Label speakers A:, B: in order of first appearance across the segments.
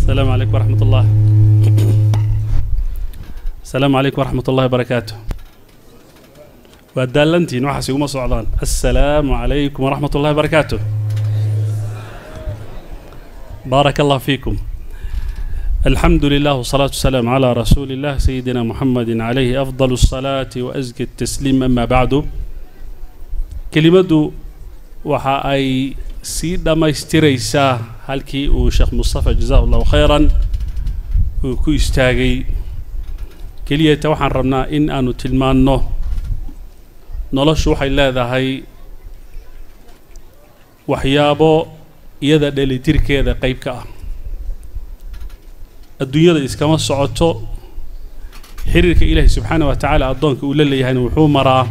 A: السلام عليكم ورحمة الله السلام عليكم ورحمة الله وبركاته وأدالنتين وحسي وما صعدان السلام عليكم ورحمة الله وبركاته بارك الله فيكم الحمد لله والصلاة والسلام على رسول الله سيدنا محمد عليه أفضل الصلاة وأزكى التسليم أما بعد كلمة waxa ay sii dhammaystiraysaa halkii uu sheekh mustafa jazahu allahu khayran uu ku istaagay keliyata waxaan rabnaa in aanu tilmaanno noloshu waxay leedahay waxyaabo iyada dhelitirkeeda qayb ka ah adduunyada iskama socoto xiriirka ilaahi subxaana wa tacaala addoonka uu la leeyahayna wuxuu maraa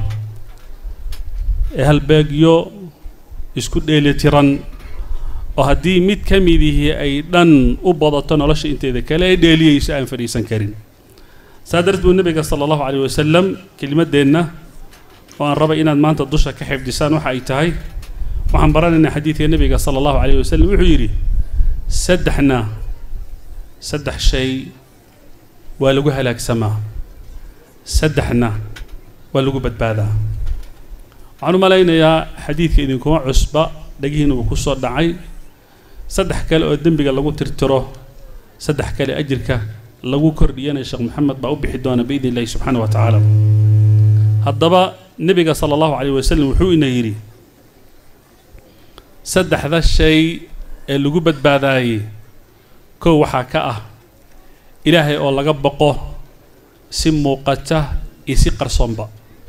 A: halbeegyo isku dheelitiran oo haddii mid ka midihii ay dhan u badato nolosha inteeda kale ay dheeliyayso aan fadhiisan karin saa darteed buu nebiga sala allahu calayh wasalam kelimaddeenna oo aan rabay inaad maanta dusha ka xifdisaan waxa ay tahay waxaan baranaynaa xadiidka nebiga sala allahu calayh wasalam wuxuu yidhi saddexna saddex shay waa lagu halaagsamaa saddexna waa lagu badbaadaa waxaan u malaynayaa xadiidka idinkuma cusba dhagihiina uu ku soo dhacay saddex kale oo dembiga lagu tirtiro saddex kale ajirka lagu kordhiyana sheekh maxamed baa u bixi doona biidni illahi subxaana wa tacaala haddaba nebiga sala allahu calayh wasalam wuxuu ina yidhi saddexda shay ee lagu badbaadaayey kow waxaa ka ah ilaahay oo laga boqo si muuqata iyo si qarsoonba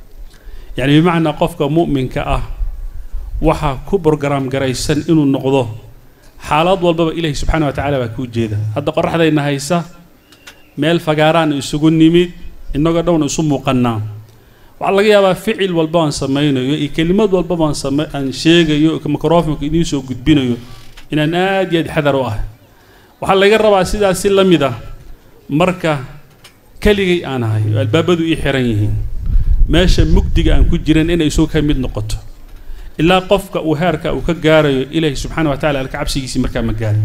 A: yacni bimacnaa qofka mu'minka ah waxaa ku brograam garaysan inuu noqdo xaalad walbaba ilaahi subxaana wa tacaala baa kuu jeeda hadda qoraxdayna haysa meel fagaaraan isugu nimid innagoo dhowna isu muuqannaa waxaa laga yaabaa ficil walba aan samaynayo iyo kelimad walbaba aan sama aan sheegayo microfonka idiin soo gudbinayo inaan aad iyo aad xadar u ah waxaa laga rabaa sidaas si la mid ah marka keligay aan ahay oo albaabadu ii xiran yihiin meesha mugdiga aan ku jiran inay isugu ka mid noqoto ilaa qofka uu heerka uu ka gaarayo ilaahi subxaana wa tacala alka cabsigiisii markaa ma gaari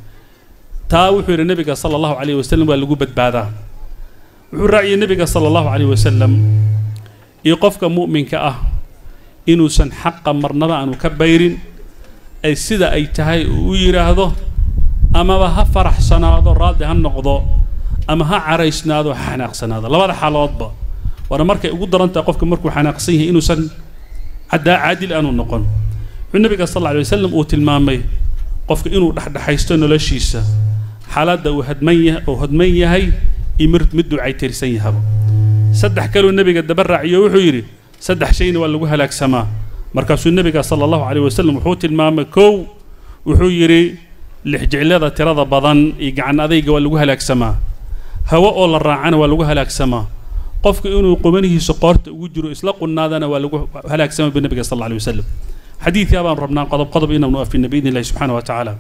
A: taa wuxuu yidhi nebiga sala allahu calayh wasalam waa lagu badbaadaa wuxuu raaciyey nebiga sala allahu calayh wasalam iyo qofka mu'minka ah inuusan xaqa marnaba aanu ka bayrin ay sida ay tahay uu u yidhaahdo amaba ha faraxsanaado raadli ha noqdo ama ha caraysnaado ha xanaaqsanaado labada xaaloodba waana markay ugu daran tahay qofka markuu xanaaqsan yahay inuusan caddaa caadil aanu noqon wuxuu nabiga sal alla alay wasalam uu tilmaamay qofka inuu dhexdhexaysto noloshiisa xaaladda uu hadman yahay uu hodman yahay iyo mid mid ducaytirsan yahaba saddex kaluu nebiga daba raaciyo wuxuu yidhi saddex shayna waa lagu halaagsamaa markaasuu nebiga sala allahu calayh wasalam wuxuu tilmaamay kow wuxuu yidhi lixjiclada tirada badan iyo gacan adayga waa lagu halaagsamaa hawo oo la raacana waa lagu halaagsamaa qofka inuu qubanihiisa qoorta ugu jiro isla qunnaadana waa lagu halaagsama bi nabiga sal alla alay wasalam xadiidkaa baan rabnaa qodob qodob inaanu afina biidni illahi subxaana wa tacaala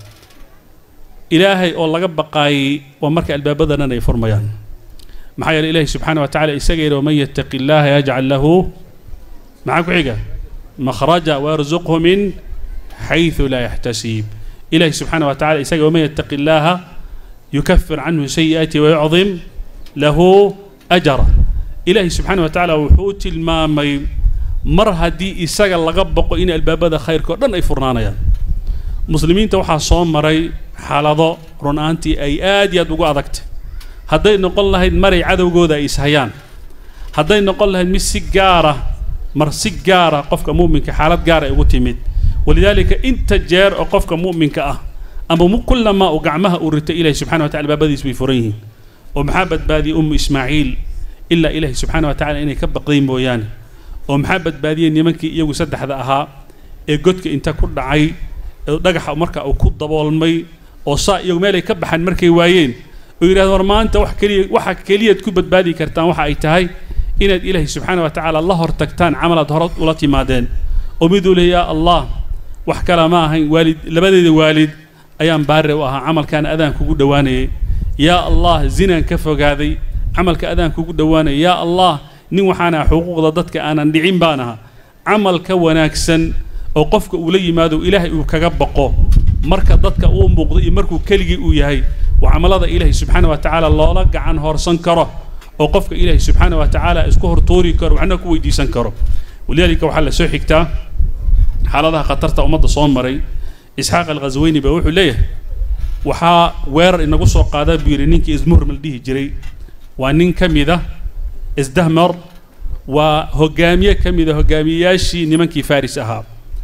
A: ilaahay oo laga baqaayey waa marka albaabadanan ay furmayaan maxaa yeele ilaahi subxaana wa tacala isaga yidhi waman yattaqi illaaha yajcal lahu maxaa ku xiga makhraja waarzuqhu min xayثu laa yaxtasiib ilahi subxaana wa tacala isaga waman yattaqi illaaha yukafir canhu sayi'aati wayucdim lahu ajra ilaahi subxaana wa tacaala wuxuu tilmaamay mar haddii isaga laga boqo in albaabada khayrka o dhan ay furnaanayaan muslimiinta waxaa soo maray xaalado run ahaantii ay aad iyo aad ugu adagtay hadday noqon lahayd maray cadowgooda ay ishayaan hadday noqon lahayd mid si gaara mar si gaara qofka mu'minka xaalad gaara ay ugu timid walidaalika inta jeer oo qofka mu'minka ah ama kullamaa uu gacmaha uu rito ilahi subxana wa tacala albaabadiis bay furan yihiin oo maxaa badbaadiyey ummu ismaaciil ilaa ilaahi subxaana wa tacala inay ka baqday mooyaane oo maxaa badbaadiyey nimankii iyagu saddexda ahaa ee godka inta ku dhacay ee dhagaxa marka uu ku daboolmay oo saa iyagu meelay ka baxaan markay waayeen oo yidhahdo war maanta wax keliya waxa keliyaad ku badbaadi kartaan waxa ay tahay inaad ilaahi subxaana wa tacaala la hor tagtaan camalaad hore ula timaadeen oo miduu leh yaa allah wax kale ma ahayn waalid labadeeda waalid ayaan baare u ahaa camalkaan adaan kugu dhowaanayay yaa allah zinaan ka fogaaday camalka adaan kugu dhowaanaya yaa allah nin waxaan aha xuquuqda dadka aanan dhicin baan ahaa camal ka wanaagsan oo qofka uu la yimaado ilaahay uu kaga baqo marka dadka uu muuqdo iyo markuu keligii uu yahay waa camalada ilaahay subxaana wa tacaala loola gacan horsan karo oo qofka ilaahay subxaana wa tacaala isku hortuuri karo waxna ku weydiisan karo walidaalika waxaa la soo xigtaa xaaladaha khatarta ummadda soo maray isxaaq alghasweyni baa wuxuu leeyahay waxaa weerar inagu soo qaadaa buu yidhi ninkii ismuhrim la dhihi jiray waa nin ka mid ah isdahmar waa hogaamiye ka mid a hogaamiyeyaashii nimankii faris ahaa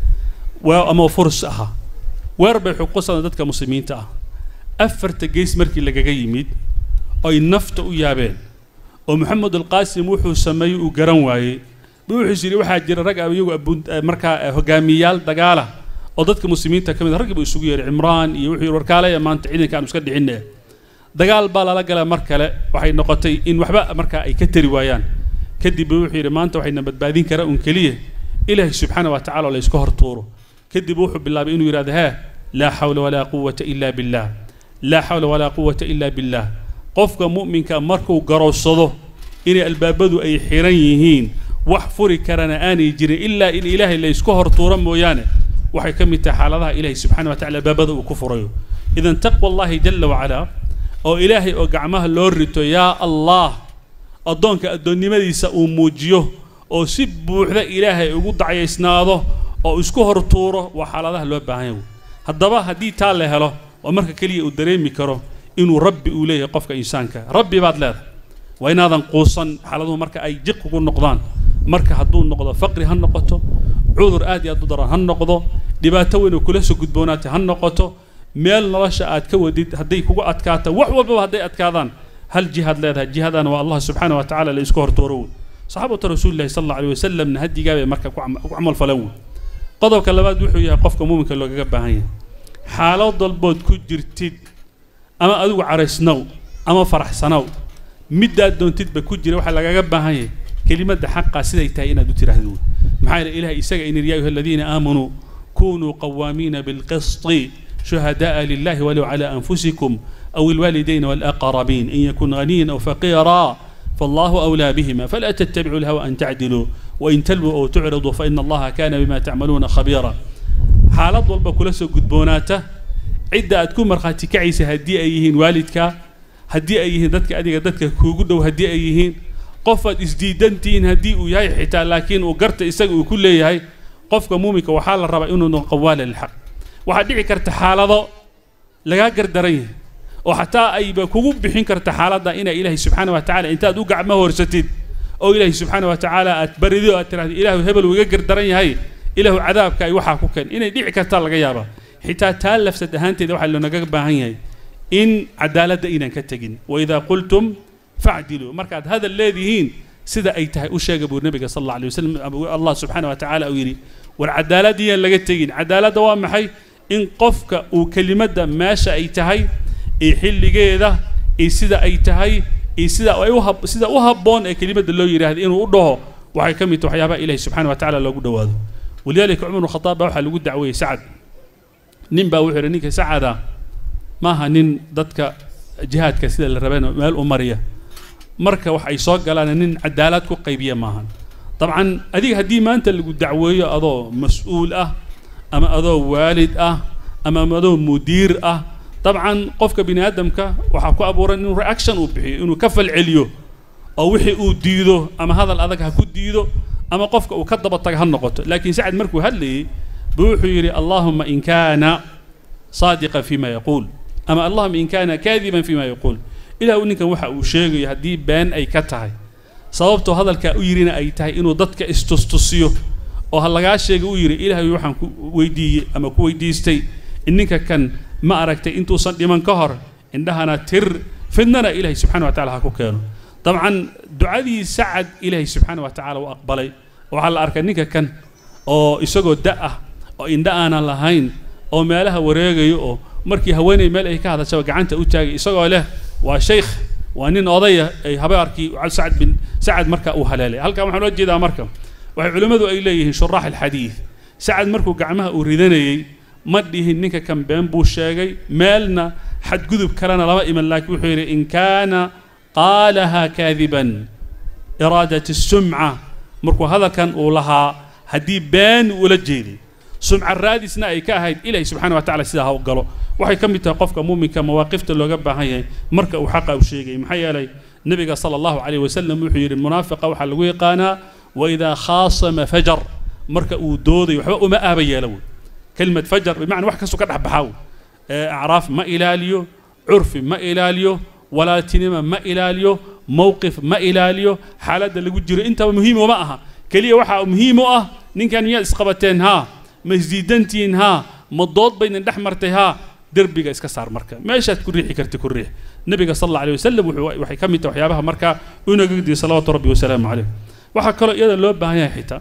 A: waa ama furs ahaa weerar bay xuquuqsan dadka muslimiinta ah afarta gees markii lagaga yimid oy nafta u yaabeen oo maxamed alqaasim wuxuu sameeyey uu garan waayey buu wuxuu yidhi waxaa jira rag iyagu markaa hogaamiyeyaal dagaala oo dadka muslimiinta ka mid a raggii buu isugu yeeray cimraan iyo wuxuu yidhi warkaalaya maanta ciidanka aanu iska dhicinne dagaal baa lala galaa mar kale waxay noqotay in waxba markaa ay ka tari waayaan kadib buu wuxuu yidhi maanta waxayna badbaadin karaa un keliya ilaahay subxaana wa tacala oo la iska hortuuro kadib wuxuu bilaabay inuu yidhahdo hee laa xawla walaa quwata ila billah laa xawla walaa quwata ila billah qofka mu'minka markuu garowsado inay albaabadu ay xiran yihiin wax furi karana aanay jirin ilaa in ilaahay la isku hortuuro mooyaane waxay ka mid tahay xaaladaha ilaahay subxana wa tacala albaabada uu ku furayo idan taqwa allahi jala wacalaa oo ilaahay oo gacmaha loo rito yaa allah addoonka addoonnimadiisa uu muujiyo oo si buuxda ilaahay ugu dacyaysnaado oo isku hortuuro waa xaaladaha loo baahan yahay haddaba haddii taa la helo waa marka keliya uu dareemi karo inuu rabbi uu leeyahay qofka insaanka rabbi baad leedahay waa inaadan quusan xaaladuhu marka ay jiq kugu noqdaan marka hadduu noqdo faqri ha noqoto cudur aad iyo aad u daran ha noqdo dhibaato weyn oo kula soo gudboonaatay ha noqoto meel nolosha aad ka wadid hadday kugu adkaato wax walbaba hadday adkaadaan hal jihaad leedahay jihadana waa allah subxaana wa tacala la isku hortooro wey saxaabatu rasuulillahi sal alla alay wasalamna hadigaa bay marka ku camal falan wey qodobka labaad wuxuu yahay qofka muuminka loogaga baahan yahay xaalad walbood ku jirtid ama adigu caraysnow ama faraxsanow middaad doontidba ku jira waxaa lagaga baahan yahay kelimadda xaqaa siday tahay inaad u tiraahdo wey maxaa yeele ilahay isaga inir yaa ayuha aladiina aamanuu kunuu qawaamiina bilqisti شهداء لله ولو على أنفسكم أو الوالدين والأقربين إن يكن غنيا أو فقيرا فالله أولى بهما فلا تتبعوا الهوى أن تعدلوا وإن تلووا أو تعرضوا فإن الله كان بما تعملون خبيرا حالات ضلبة كل سو قدبوناته عدة تكون مرخاتي كعيسة هدي أيهين والدك هدي أيهين دتك أديك دتك كوجود وهدي أيهين قفت إسديدنتين هدي وياي حتى لكن وقرت إسق وكل ياي قفك مومك وحال الربع إنه قوال الحق waxaad dhici karta xaalado lagaa gardaran yahay oo xataa ayba kugu bixin karta xaaladda inaa ilaahay subxaana wa tacala intaad u gacmo horsatid oo ilaahay subxaana wa tacaala aad barido aad tiraahdo ilaahu hebel wuu iga gardaran yahay ilaahu cadaabka ay waxaa ku keen inay dhici kartaa laga yaabaa xitaa taa lafsad ahaanteeda waxaa loonaga baahan yahay in cadaaladda inaan ka tegin waidaa qultum facdiluu markaad hadal leedihiin sida ay tahay u sheega buu nabiga sal alla alay wasalam allah subxaana wa tacaala uu yidhi war cadaaladiyaan laga tegin cadaaladda waa maxay in qofka uu kelimadda meesha ay tahay iyo xilligeeda iyo sida ay tahay iyo sida ay u hab sida u habboon ee kelimadda loo yidhaahda inuu u dhaho waxay ka mid tahay waxyaabaha ilahi subxana wa tacala loogu dhowaado walidaalika cumar bnu khataab baa waxaa lagu dacweeyey sacad nin baa wuxuu yidhi ninka sacada maaha nin dadka jihaadka sida la rabeen meel u mariya marka wax ay soo galaan nin cadaalad ku qaybiya maahan dabcan adiga haddii maanta lagu dacweeyo adoo mas-uul ah ama adoo waalid ah ama adoo mudiir ah dabcan qofka bini aadamka waxaa ku abuuran inuu reaction uu bixiyo inuu ka falceliyo oo wixii uu diido ama hadal adag ha ku diido ama qofka uu ka daba taga ha noqoto laakiin sacad markuu hadlayay buu wuxuu yidhi allahuma in kaana saadiqan fima yaquul ama allahuma in kaana kaadiban fima yaquul ilahu ninkan waxa uu sheegayo haddii been ay ka tahay sababtoo hadalkaa u yidhina ay tahay inuu dadka istustusiyo oo ha lagaa sheega u yidhi ilaahay waxaan ku weydiiyey ama ku weydiistay in ninka kan ma aragtay intuusan dhiman ka hor indhahana tir fidnana ilaahay subxana wa tacala ha ku keeno dabcan ducadii sacad ilaahay subxaana wa tacala u aqbalay waxaa la arkay ninka kan oo isagoo da ah oo indha aanan lahayn oo meelaha wareegayo oo markii haweenay meel ay ka hadashaba gacanta u taagay isagoo leh waa shaykh waa nin odaya ay habaarkii sacad bin sacad marka uu haleelay halkan waxaan loo jeedaa marka waxay culimmadu ay leeyihiin shuraax alxadiid sacad markuu gacmaha uu ridanayey ma dhihin ninka kan been buu sheegay meelna xadgudub kalena lama iman laakiin wuxuu yidhi in kaana qaalaha kaadiban iraadat sumca markuu hadalkan uu lahaa haddii been ula jeeday sumca raadisna ay ka ahayd ilaahay subxaana wa tacala sidaa ha u galo waxay ka mid tahay qofka muuminka mawaaqifta looga baahan yahay marka uu xaqa u sheegay maxaa yeelay nabiga sala allahu calayh wasalam wuxuu yidhi munaafiqa waxaa lagu yaqaanaa waidaa khaasama fajar marka uu doodayo waxba uma aaba yeelo wey kelimad fajar bimacna wax kastoo ka dhex baxaa wey acraaf ma ilaaliyo curfi ma ilaaliyo walaaltinima ma ilaaliyo mowqif ma ilaaliyo xaaladda lagu jiro intaba muhiim uma aha keliya waxaa muhiim u ah ninkan miyaad isqabateen haa ma isdiidantihiin haa ma dood baydin dhex martay haa derbiga iska saar marka meeshaad ku riixi karti ku riix nabiga sal alla alay wasalam waxay ka mid tahay waxyaabaha markaa unaga gudiyay salawaatu rabbi wasalaamu caleyh waxaa kaloo iyada loo baahan yahay xitaa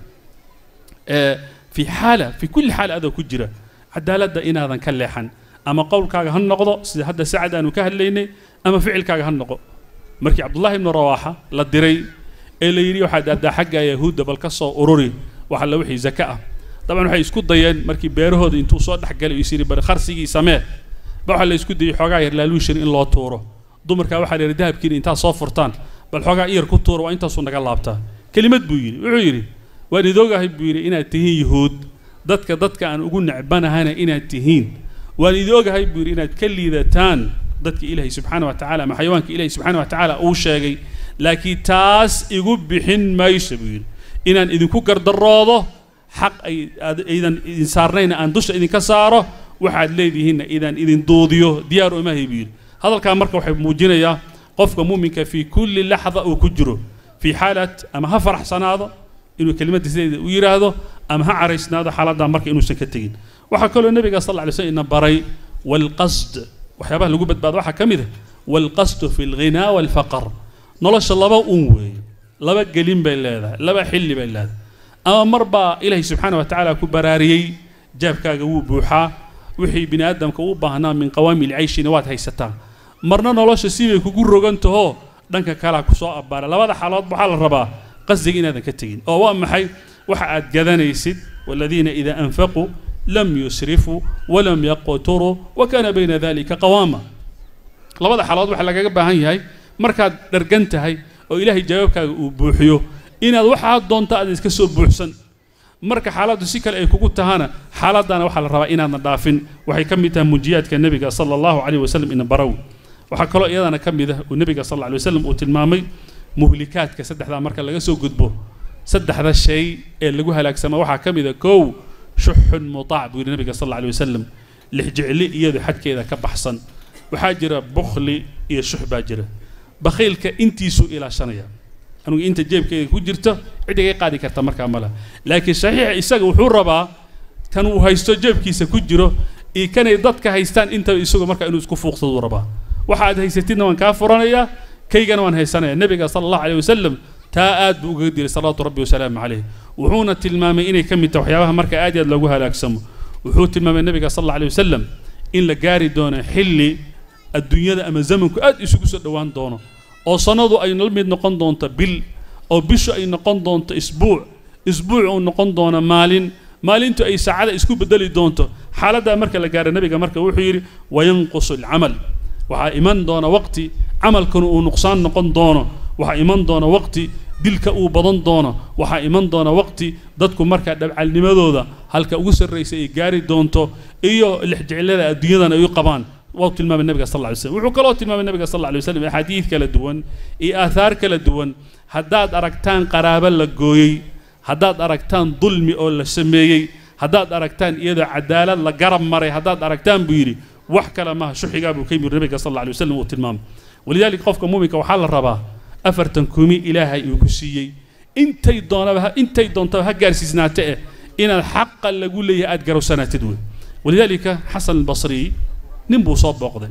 A: fi xaala fi kulli xaal adoo ku jira cadaaladda inaadan ka leexan ama qowlkaaga ha noqdo sida hadda sacad aanu ka hadlaynay ama ficilkaaga ha noqo markii cabdullahi ibnu rawaaxa la diray ee la yidhi waxaad aadaa xagga yahuudda bal ka soo ururi waxa la wixii zaka ah dabcan waxay isku dayeen markii beerahooda intuu soo dhexgalay is yidhi bal kharsigii samee ba waxaa la isku dayey xoogaa yar laaluushan in loo tuuro dumarkaa waxaa la yidhi dahabkiina intaad soo furtaan bal xoogaa iyar ku tuura waa intaasuu naga laabtaa kelimad buu yidhi wuxuu yidhi waan idoogahay buu yidhi inaad tihiin yuhuud dadka dadka aan ugu necbanahana inaad tihiin waan idoogahay buu yidhi inaad ka liidataan dadka ilaahay subxaana wa tacala ama xayawaanka ilaahay subxaana wa tacaala uu sheegay laakiin taas igu bixin mayso buu yidhi inaan idinku gardaroodo xaq ay aydan idin saarnayna aan dusha idinka saaro waxaad leedihiinna idaan idin duudiyo diyaar umahay buu yidhi hadalkaa marka waxay muujinayaa qofka muuminka fii kulli laxda uu ku jiro fii xaalat ama ha faraxsanaado inuu kelimadda sideeda u yidhaahdo ama ha caraysnaado xaaladdaa marka inuusan ka tegin waxaa kaloo nabiga sal lla ly slm ina baray walqasd waxyaabaha lagu badbaado waxaa ka mid ah walqasdu fi alghinaa waalfaqar nolosha laba un weeye laba gelin bay leedahay laba xilli bay leedahay ama mar baa ilaahay subxaana wa tacaala ku baraariyey jaabkaaga wuu buuxaa wixii bini aadamka u baahnaa min qawaami lcayshina waad haysataa marna nolosha sibay kugu rogantahoo dhanka kalea kusoo abbaara labada xaalood waxaa la rabaa qasdiga inaadan ka tegin oo waa maxay waxa aad gadanaysid waladiina idaa anfaquu lam yusrifuu walam yaqturuu wa kaana bayna dalika qawaama labada xaalood waxaa lagaga baahan yahay markaad dhargan tahay oo ilaahay jawaabkaaga uu buuxiyo inaad waxaa doonta aad iska soo buuxsan marka xaaladdu si kale ay kugu tahana xaaladdaana waxaa la rabaa inaadna dhaafin waxay ka mid tahay munjiyaadka nebiga sala allahu calayh wasalam ina barow waxaa kaloo iyadana ka mid ah uu nebiga sal alla alay wasalam uu tilmaamay muhlikaadka saddexdaa marka laga soo gudbo saddexda shay ee lagu halaagsama waxaa ka mid a kow shuxun mutaac buu yidhi nabiga sal alla alay wasalam lixjecli iyadu xadkeeda ka baxsan waxaa jira bukhli iyo shux baa jira bakhiilka intiisuu ilaashanaya anugu inta jeebkeeda ku jirto cid iga qaadi karta markaa mala laakiin saxiixa isaga wuxuu rabaa kan uu haysto jeebkiisa ku jiro iyo kanay dadka haystaan intaba isagu markaa inuu isku fuuqsaduu rabaa waxa aad haysatidna waan kaa furanayaa kaygana waan haysanaya nebiga sala allahu aleyh wasalam taa aad buu ugaga diray salawaatu rabbi wasalaamu caleyh wuxuuna tilmaamay inay ka mid tahay waxyaabaha marka aad iyo aad loogu halaagsamo wuxuu tilmaamay nebiga sal alla aleyh wasalam in la gaari doono xilli adduunyada ama zamanku aad isugu soo dhowaan doono oo sannadu ay la mid noqon doonto bil oo bishu ay noqon doonto isbuuc isbuuc uu noqon doono maalin maalintu ay saacada isku bedeli doonto xaaladdaa marka la gaaro nebiga marka wuxuu yidhi wayanqusu alcamal waxaa iman doona waqti camalkanu uu nuqsaan noqon doono waxaa iman doona waqti dilka uu badan doono waxaa iman doona waqti dadku markaa dhabcalnimadooda halka ugu sarraysa ay gaari doonto iyo lixjeclada adduunyadan ay u qabaan waa tilmaamay nabiga sal lla lay slam wuxuu kaloo tilmaamay nabiga sal lla lay waslam axaadiid kala duwan iyo aathaar kala duwan haddaad aragtaan qaraabo la gooyey haddaad aragtaan dulmi oo la sameeyey haddaad aragtaan iyadoo cadaalad la garab maray haddaad aragtaan buu yidhi wax kale maaha shuxigaa buu ka yimid nabiga sal alla lay wasalam uu tilmaamay walidaalika qofka muuminka waxaa la rabaa afartan kumi ilaahay uu ku siiyey intay doonaba intay doontaba ha gaarsiisnaate eh inaad xaqa lagu leeyahay aad garowsanaatid wey walidaalika xasan albasri nin buu soo booqday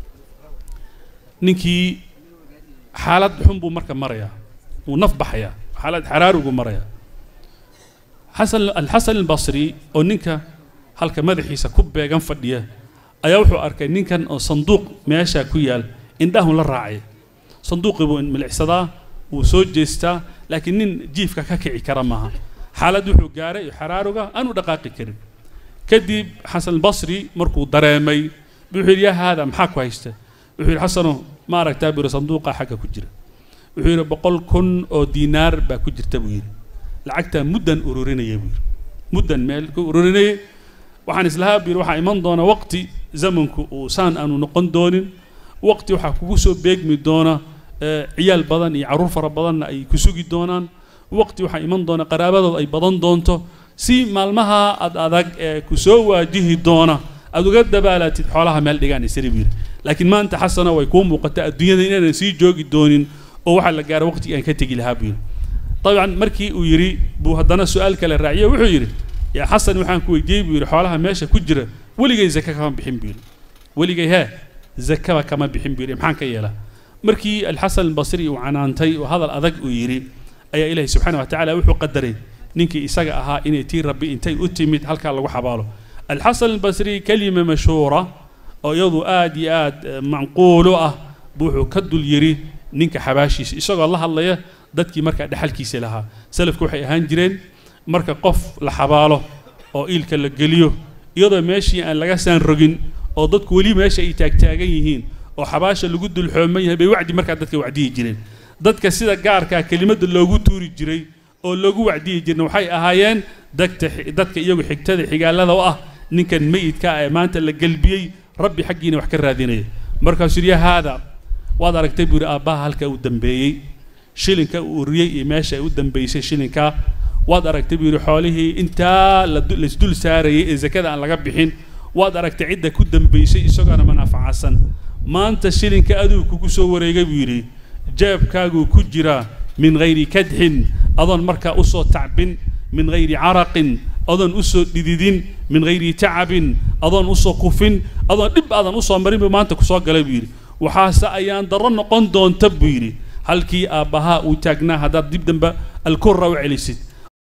A: ninkii xaalad xun buu marka marayaa wuu naf baxayaa xaalad xaraariguu marayaa xasan alxasan albasri oo ninka halka madaxiisa ku beegan fadhiya ayaa wuxuu arkay ninkan oo sanduuq meeshaa ku yaal indhahun la raacay sanduuqii buu milicsadaa wuu soo jeestaa laakiin nin jiifka ka kici kara maaha xaalad wuxuu gaaray xaraaruga aanu dhaqaaqi karin kadib xasan albasri markuu dareemay wuxuu yidhi yaa haada maxaa ku haysta wuxuu yidhi xasano ma aragtaa buu yidhi sanduuqa xagga ku jira wuxuu yidhi boqol kun oo diinaar baa ku jirta buu yidhi lacagtaa muddan ururinaya buu yidhi muddan meel ku ururinayay waxaan islahaa buu yidhi waxaa iman doona waqti zamanku uu saan aanu noqon doonin waqti waxaa kugu soo beegmi doona ciyaal badan iyo carruur fara badanna ay ku sugi doonaan waqti waxaa iman doona qaraabadood ay badan doonto si maalmaha ad adag ee ku soo waajihi doona aad uga dabaalatid xoolaha meel dhigaan isri buu yidhi laakiin maanta xasana way kuu muuqata adduunyada inaanan sii joogi doonin oo waxaa la gaara waqtigii aan ka tegi lahaa buu yidhi dabcan markii uu yidhi buu haddana su-aal kale raaciye wuxuu yidhi yaa xasan waxaan ku weydiiyey buu yidhi xoolaha meesha ku jira weligay zaka kama bixin buu yidhi weligay hee zakaba kama bixin buu yidhi maxaan ka yeelaa markii alxasan albasri uu canaantay oo hadal adag uu yidhi ayaa ilaahi subxaana wa tacaala wuxuu qadaray ninkii isaga ahaa inay tii rabbi intay u timid halkaa lagu xabaalo alxasan albasri kelima mashhuura oo iyadu aad iyo aad macquulu ah buu wuxuu ka dul yidhi ninka xabaashiisa isagoo la hadlaya dadkii markaa dhexalkiisa lahaa salafku waxay ahaan jireen marka qof la xabaalo oo iilka la geliyo iyadoo meeshii aan laga saan rogin oo dadku weli meesha ay taagtaagan yihiin oo xabaasha lagu dulxooman yahay bay wacdi markaa dadka wacdiyi jireen dadka sida gaarkaa kelimadda loogu tuuri jiray oo loogu wacdiyi jirna waxay ahaayeen dadka dadka iyagu xigtada xigaalada u ah ninkan meyidka ah ee maanta la gelbiyey rabbi xaggiina wax ka raadinaya markaasuu yidhi haada waad aragtay buu yidhi aabbaha halka uu dambeeyey shilinka uu uriyey iyo meesha ay u dambeysay shilinkaa waad aragtay buu yidhi xoolihii intaa laisdul saarayay ee zakada aan laga bixin waad aragtay cidda ku dambaysay isagoona manaafacasan maanta shilinka aduu kugu soo wareegay buu yidhi jeebkaaguu ku jiraa min hayri kadxin adoon markaa usoo tacbin min hayri caraqin adoon usoo dhididin min hayri tacabin adoon usoo kufin adoon dhib aadan usoo marin buu maanta kusoo galay buu yidhi waxaase ayaan darro noqon doonta buu yidhi halkii aabbahaa uu taagnaa haddaad dib dambe alkurra u celisid